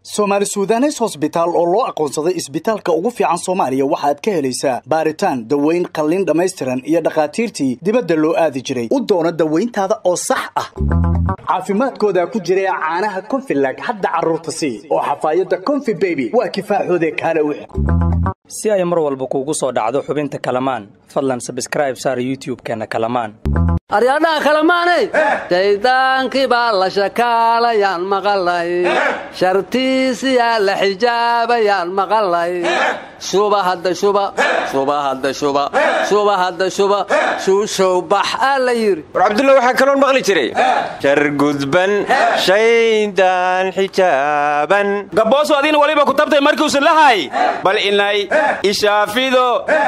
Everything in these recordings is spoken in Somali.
soomaali sudanes hosbitaal oo loo aqoonsaday isbitaalka ugu fiican soomaaliya waxaad ka helaysaa baaritaan daweyn qalliin dhammaystiran iyo dhakhaatiirtii dibadda loo aadi jiray u doono dawayntaada oo sax ah caafimaadkooda ku jira caanaha konfilag hadda carruurta sii oo xafaayadda konfi beby waa kifaaxoode kaale wix si ay mar walba kuugu soo dhacdo xubinta kalamaan fadlan sabskraib saar youtub-keenna kalamaan aryadhaha kalamaanay shaydaankii baa la shakaalayaan maqalay shartiisiyaa la xijaabayaan maqalay shuba hadda shuba shuba hadda shuba shuba hadda shuba shuushow bax aa la yidhi war cabdulla waxaa kaloon maqli jiray shar gudban shaydaan xijaaban gabboosu adiina waliba ku tabtay markiusan lahay bal inay ishaafido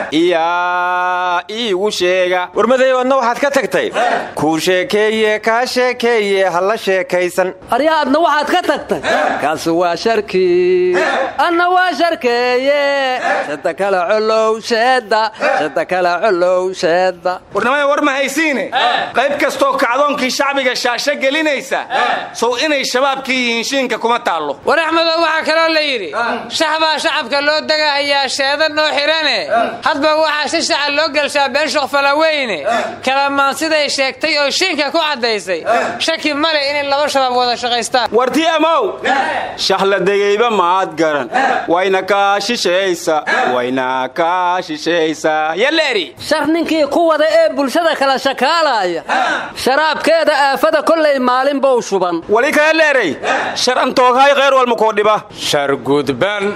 iyaa iigu sheega warmadayow adna waxaad ka tagtay kuu sheekeeye kaa sheekeeye ha la sheekaysan aryaa adna waxaad ka tagtay kaasi waa sharkii anna waa sharkeeye shada kale colow sheeda shada kale colow sheeda warnamada war ma haysiine qayb kastoo kacdoonkii shacbiga shaasho gelinaysa sow inay shabaabkii yihiin shiinka kuma taallo war axmedow waxaa kaloo la yidhi shax baa shacabka loo degahayaa sheeda noo xidhane hadba waxaa si shaca loo gelshaa been shokfalaweyne kalamaan siday sheegtay oo shiinka ku caddaysay shaki male inay laba shabaab wada shaqaystaan warti amow shahla degayba maad garan wayna kaa shishaysa wayna kaa shishaysa yaleeri shar ninkii ku wada ee bulshada kala shakaalaya sharaabkeeda aafada kollay maalin bow shuban wali kaa leeray shar antooghay kheyr walma koo dhiba shar gudban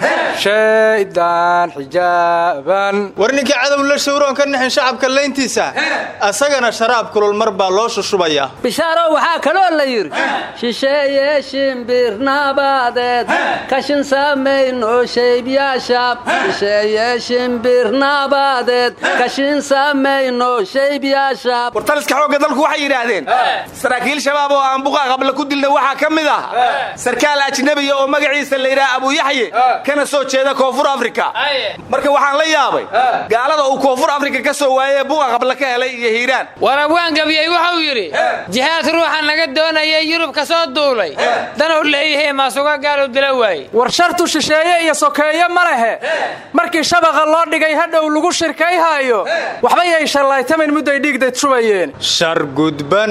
shaydaan xijaaban war ninkii cadow la shawroon ka nixin shacabka layntiisa asagana sharaab kulul mar baa loo shushubayaa bishaarow waxaa kaloo la yidhi shisheeye shimbirnabaadeed kashin samayno shaybyaashaab shisheeye shimbirnabaadeed kashin samayno shaybyaashaab wartaliska xoogga dalku waxay yidhaahdeen saraakiil shabaab oo aan buqa qabla ku dilna waxaa ka mid ah sarkaal ajnabiya oo magaciisa la yidhaha abuuyaxye kana soo jeeda koonfur afrika marka waxaan la yaabay gaalada uu koonfur afrika ka soo waayee buqa qabla ka helay iyo hiiraan war abwaan gabiyey wuxuu yidhi jihaad ruuxa naga doonaya yurub ka soo duulay danuu leeyahay maasuga gaalu dila waaye war shartu shisheeye iyo sokeeye ma lehe markii shabaqa loo dhigay hadhow lagu shirkayhaayo waxba yay shallaytamin mudday dhiigdayd shubayeen shar gudban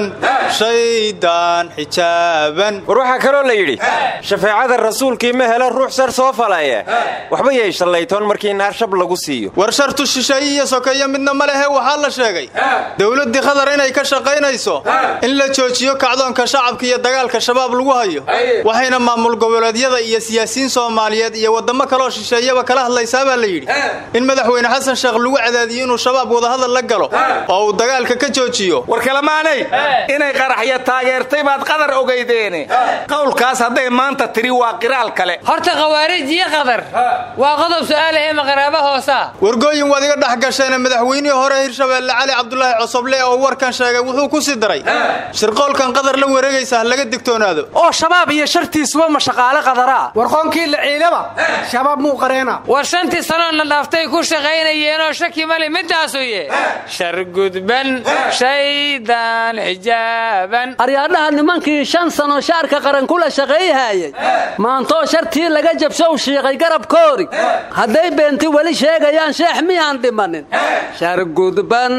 shaydaan xijaaban war waxaa kaloo la yidhi shafeecada rasuulkii ma helo ruux sar soo falaye waxba yay shallaytoon markii naar shab lagu siiyo war shartu shisheeye iyo sokeeye midna ma lehe waxaa la sheegay dowladdii qatar inay ka shaqaynayso in la joojiyo kacdoonka shacabka iyo dagaalka shabaab lagu hayo waxayna maamul goboleedyada iyo siyaasiyiin soomaaliyeed iyo waddamo kaloo shisheeyaba kala hadlaysaa baa la yidhi in madaxweyne xasan sheekh lagu cadaadiyo inuu shabaab wadahadal la galo oo uu dagaalka ka joojiyo war kalamaanay inay qaraxya taageertay baad qadar ogaydeene qowlkaas hadday maanta tiri waa qiraal kale horta khawaarij iyo qadar waa qodob su'aalahe maqaraabo hoosaa wargooyin waad iga dhex gasheene madaxweynihii hore hirshabeelle cali cabdulaahi cosoble oo warkan sheegay wuxuu ku sii daray shirqoolkan qadar la wareegaysa ha laga digtoonaado oo shabaab iyo shartiisuba ma shaqaale qadaraa warqoonkii la ciidaba shabaab muu qareena war shantii sanoo na dhaaftay ku shaqaynayeenoo shaki male midaasu ye shar gudban shaydaan xijaaban aryaadhaha nimankii shan sano shaarka qaran kula shaqayhaayay maantoo shartii laga jabshow shiiqay garabkoori hadday beenti weli sheegayaan sheex miyaan dhimanin shar gudban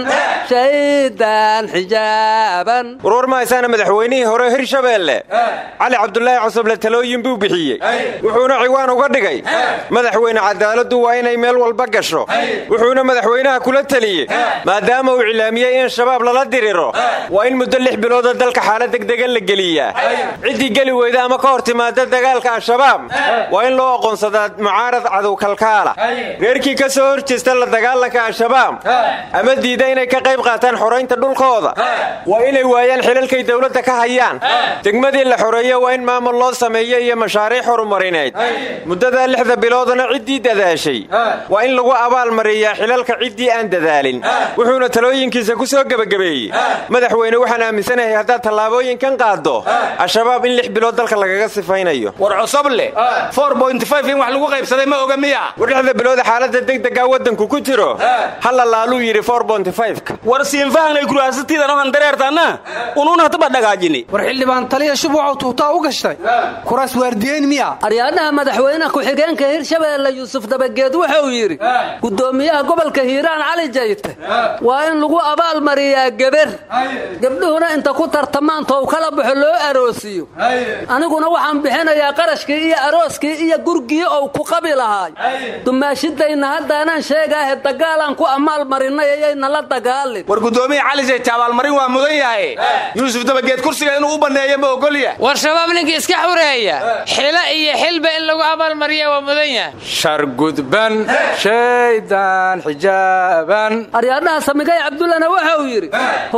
shaydaan xijaaban warwar mahaysaana madaxweynihii hore hirshabeelle cali cabdulaahi cosoble talooyin buu bixiyey wuxuuna ciwaan uga dhigay madaxweyne cadaaladdu waa inay meel walba gasho wuxuuna madaxweynaha kula teliyey maadaama uu cilaamiyey in shabaab lala diriro waa in muddo lix bilooda dalka xaalad degdega la geliyaa ciddii geli weyda ama ka hor timaada dagaalka al-shabaab waa in loo aqoonsadaa mucaarad cadow kalkaala reerkii ka soo hor jeesta la dagaalanka al-shabaab ama diida inay ka qayb qaataan xoraynta dhulkooda waa inay waayaan xilalkay dowladda ka hayaan degmadii la xoreeye waa in maamul loo sameeyo iyo mashaariic horumarineed muddadaa lixda biloodana ciddii dadaashay waa in lagu abaalmariyaa xilalka ciddii aan dadaalin wuxuuna talooyinkiisa ku soo gebagabeeyey madaxweyne waxaan aaminsanahay haddaad tallaabooyinkan qaaddo al-shabaab in lix bilood dalka lagaga sifaynayo war cosoble in wax lagu qaybsaday ma oga miya war labada bilooda xaaladda degdega waddanku ku jiro halla laaluu yidhi ka war siinfahanay kuraasatiidan ohan dareertaanna unuun hataba dhagaajini war xildhibaan taliya shubwacow tuutaa u gashtay kuraas waardiyeyn miya aryaadhaha madaxweyne ku-xigeenka hirshabeelle yuusuf dabageed wuxuu yidhi guddoomiyaha gobolka hiiraan cali jayte waa in lagu abaalmariyaa geber gabdhuhuna inta ku tartamaan tow kala baxo loo aroosiyo aniguna waxaan bixinayaa qarashkii iyo arooskii iyo gurgii ou ku qabi lahaay dumaashidayna haddaanaan sheegaahe dagaalaan ku amaal marinay ayayna la dagaalin war guddoomiya cali jayte abaalmarin waa mudan yahay yuusuf dabageed kursiga inuu u banneeyo ma ogolya war shabaab ninkii iska xureeya xilo iyo xilba in lagu abaalmariya waa mudan yahay shargudban shaydaan xijaaban aryaadhaha samigay cabdullana wuxuu yidhi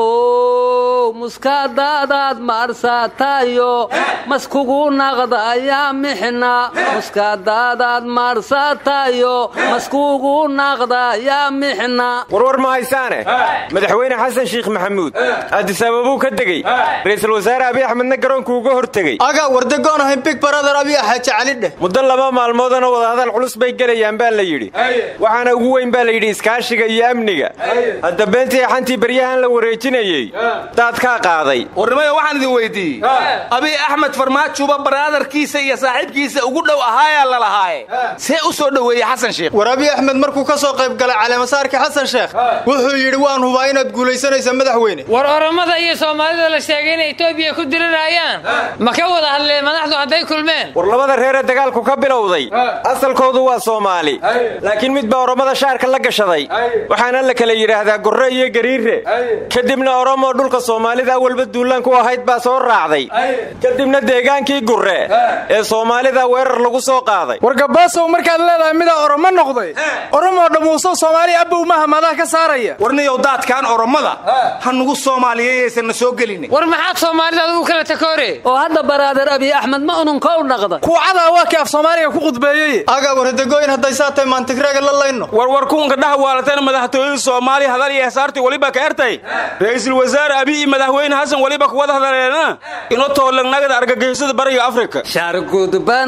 how muskaadaadaad maarsatayo maskugu naqda ayaa mixna muskaadaadaad maarsatayo maskugu naqda ayaa mixna warwar ma haysaane madaxweyne xasan sheikh maxamuud addisababuu ka degey ra'iisul wasaare abiy axmedna garoonku uga hortegey agaa wardagoon ahayn big baradar abiy xaaji cali dheh muddo laba maalmoodana wadahadal culus bay gelayaan baa la yidhi waxaana ugu weyn baa la yidhi iskaashiga iyo amniga hadda beentii xantii baryahan la wareejinayey daadkaa qaaday warnimada waxaan idin weydiiyey abiy axmed farmaajuba baraadarkiisa iyo saaxiibkiisa ugu dhow ahaayaa la lahaaye see u soo dhoweeyey xasan sheikh war abiy axmed markuu ka soo qayb galay caleemasaarkii xasan sheekh wuxuu yidhi waan hubaa inaad guulaysanaysa madaxweyne war oromada iyo soomaalida la sheegay inay etoobiya ku dirirayaan ma ka wada hadleen madaxdu hadday kulmeen war labada reere dagaalku ka bilowday asalkoodu waa soomaali laakiin mid baa oromada shaarka la gashaday waxaana la kala yidhaahdaa gorre iyo gariire kadibna oromoo dhulka soomaalida awalba duulaan ku ahayd baa soo raacday kadibna deegaankii gurre ee soomaalida weerar lagu soo qaaday war gabaasow markaad leedahay midaa oromo noqday oromoo dhammuusow soomaaliya abbow maha madaa ka saaraya warniyow daadkaan oromada ha nugu soomaaliyeeyaysanna soo gelin war maxaad soomaalida adugu kala takoore oo hadda baraader abiy axmed ma ununkow naqda kuucadaa waa kii af soomaaliga ku qudbeeyey agaa warhadagooyin hadday saa tahay maantigraaga la layno warwar kuwanka dhaha waalatana madaxtooyada soomaaliya hadal iyo hesaartii weliba ka ertay ra'iisul wasaare abiy iyo madaxweyne xasan weliba kuwada hadaleena ino toolanagada argagixisada bariga afrika shargudban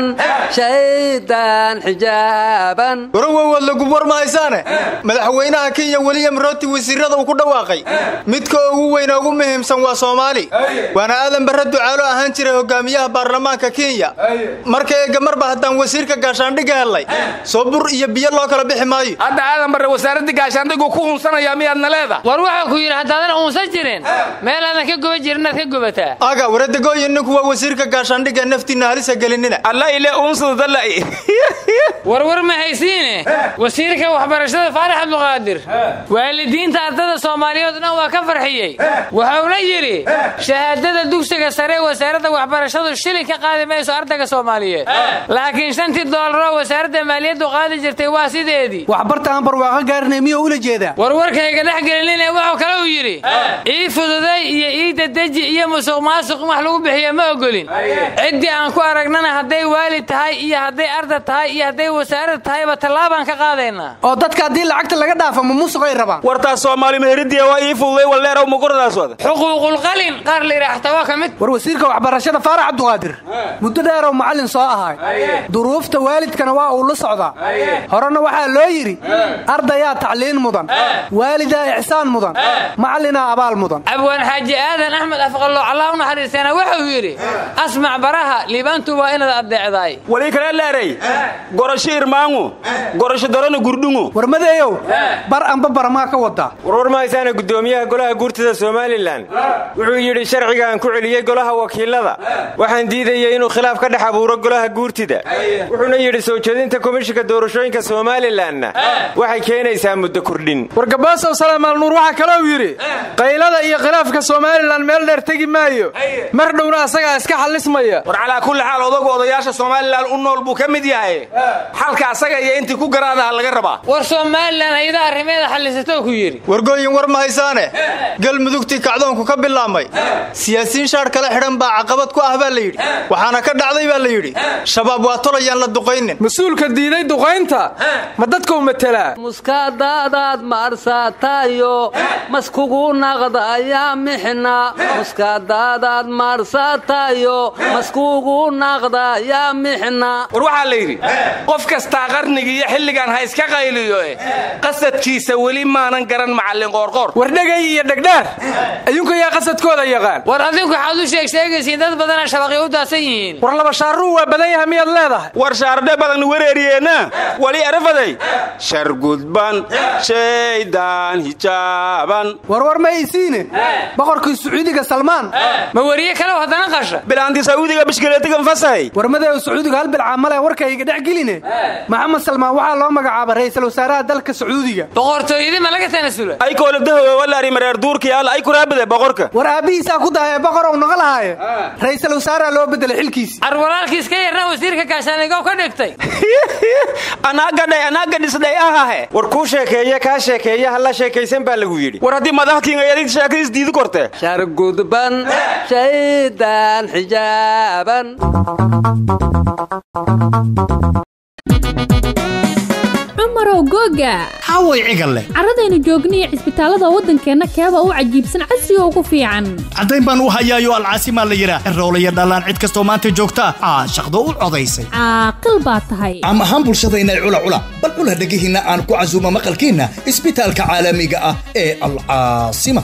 shaydaan xijaaban warawowood lagub war ma haysaane madaxweynaha kenya wiliyam rooti wasiirada uu ku dhawaaqay midka ugu weyna ugu muhiimsan waa soomaali waana aadan barre ducaalo ahaan jiray hogaamiyaha baarlamaanka kenya marka eega marba haddaan wasiirka gaashaandhigga hellay soo bur iyo biyo loo kala bixi maayo hadda aadan barre wasaaradda gaashaandhigu ku hunsanaya miyaadna leeda war waxaa ku yidhi haddaadan uunsan jirin meel aadan ka guba jirin inaad ka gubataa aga waradagooyin ninku waa wasiirka gaashaandhigga naftiinna halisa gelinina alla ile uunsada dalla warwar ma haysiine wasiirka waxbarashada faarax abduqaadir waalidiinta ardada soomaaliyeed dhan waa ka farxiyey wuxuuna yidhi shahaadada dugsiga sare wasaaradda waxbarashadu shilin ka qaadi mayso ardayga soomaaliyeed laakiin shantii doolaroo wasaaradda maaliyaddu qaadi jirtay waa sideedii waxbarta aan barwaaqo gaarinay miyuu ula jeedaa warwarkayga dhex gelinine wuxuu kale uu yidhi ii fududay iyo ii dadeji iyo musuq maasuq in wax lagu bixiyo ma ogolin ciddii aan ku aragnana hadday waalid tahay iyo hadday arda tahay iyo hadday wasaarad tahayba tallaabaan ka qaadaynaa oo dadka haddii lacagta laga dhaafo ma musuqay rabaan wartaas soomaali meheridiya waa ii fududay walleerow muquradaas wada xuquuqulqalin qaar la yidhaah xataa waa ka mid war wasiirka waxbarashada faarax cabduqaadir muddo dheeroo macallin soo ahay duruufta waalidkana waa uu la socdaa horena waxaa loo yidhi ardayaa tacliin mudan waalidaa ixsaan mudan macallinaa abaal mudan abwaan xaaji aadan axmed afqallo allah u naxariisteena wuxuu yidhi asmac baraha liibaantu waa inaad addeecdaay wali kale leeray gorasho irmaangu gorasho darana gurdhungu warmadeeyow bar amba barmaa ka wadaa warwar ma haysaana guddoomiyaha golaha guurtida somalilan wuxuu yidhi sharcigaan ku celiyey golaha wakiilada waxaan diidayay inuu khilaaf ka dhex abuuro golaha guurtida wuxuuna yidhi soo jeedinta komishinka doorashooyinka somalilanna waxay keenaysaa muddo kordhin war gabaasow salaamal nuur waxaa kalou yidhi qaylada iyo khilaafka somalilan meel dheer tegi maayo mar dhowna asagaa iska xallismaya war calaa kulli xaal odagu odayaasha somalilan u nool buu ka mid yahay xalka asaga iyo intii ku garaadaha laga rabaa war somalilan ayada arrimeeda xallisatou ku yidhi wargooyin war ma haysaane galmudugtii kacdoonku ka bilaabmay siyaasiyiin shaar kala xidhan baa caqabad ku ah baa la yidhi waxaana ka dhacday baa la yidhi shabaab waa tolayaan la duqaynin mas-uulka diiday duqaynta ma dadkau matelaa muskaadaadaad maarsatayo maskugu naqda ayaa mixna muskaadaadaad maarsatayo maskugu naqda ayaa mixna war waxaa la yidhi qof kastaa qarni qarniga iyo xilligan ha iska qayliyo eh qasadkiisa weli maanan garan macallin qoorqoor war dhegay iyo dhegdheer ayuunka yaa qasadkooda yaqaan war adinku waxaad u sheeg sheegaysiin dad badana shabaqyo u daadsan yihiin war laba shaaruu waa badan yahay miyaad leedahay war shaardhe badan wereeriyeenna wali arafaday shar gudban shaydaan hijaaban warwar ma isiine boqorkii sacuudiga salmaan ma weriye kale haddana qasha bilaanti sacuudiga bishkileetigan fasahay warmadeew sacuudiga hal bilcaa male warkayga dhex geline maxamed salmaan waxaa loo magacaaba ra'iisul wasaaraha dalka sacuudiga boqortooyadii ma laga tanasula ay koolabdahowe walaari mareer duurkiyaal ay kuraabade boqorka war aabbihiisaa ku dahaya boqor ou noqo lahaaye ra'iisul wasaaraha loo bedelay xilkiisi ar walaalkiis ka yarna wasiirka gaashaanigow ka dhigtay anaagadhay anaaga dhisdhay ahahe war kuu sheekeeye kaa sheekeeye halla sheekaysan baa lagu yidhi war haddii madaxkiingayadid sheekadiis diidi korte shar gudban shaydaan xijaaban cumarow googa haway cigalle carradaynu joogniyo cisbitaallada waddankeenna keeba u cajiibsan casriga ugu fiican caddayn baan u hayaayo alcaasimaa la yidhaah roolaya dhallaan cid kastoo maanta joogta caashaqdo u codaysay caaqil baa tahay caam ahaan bulshadayna cula cula bal cula dhegihiinna aan ku casuuma maqalkiinna isbitaalka caalamiga ah ee alcaasima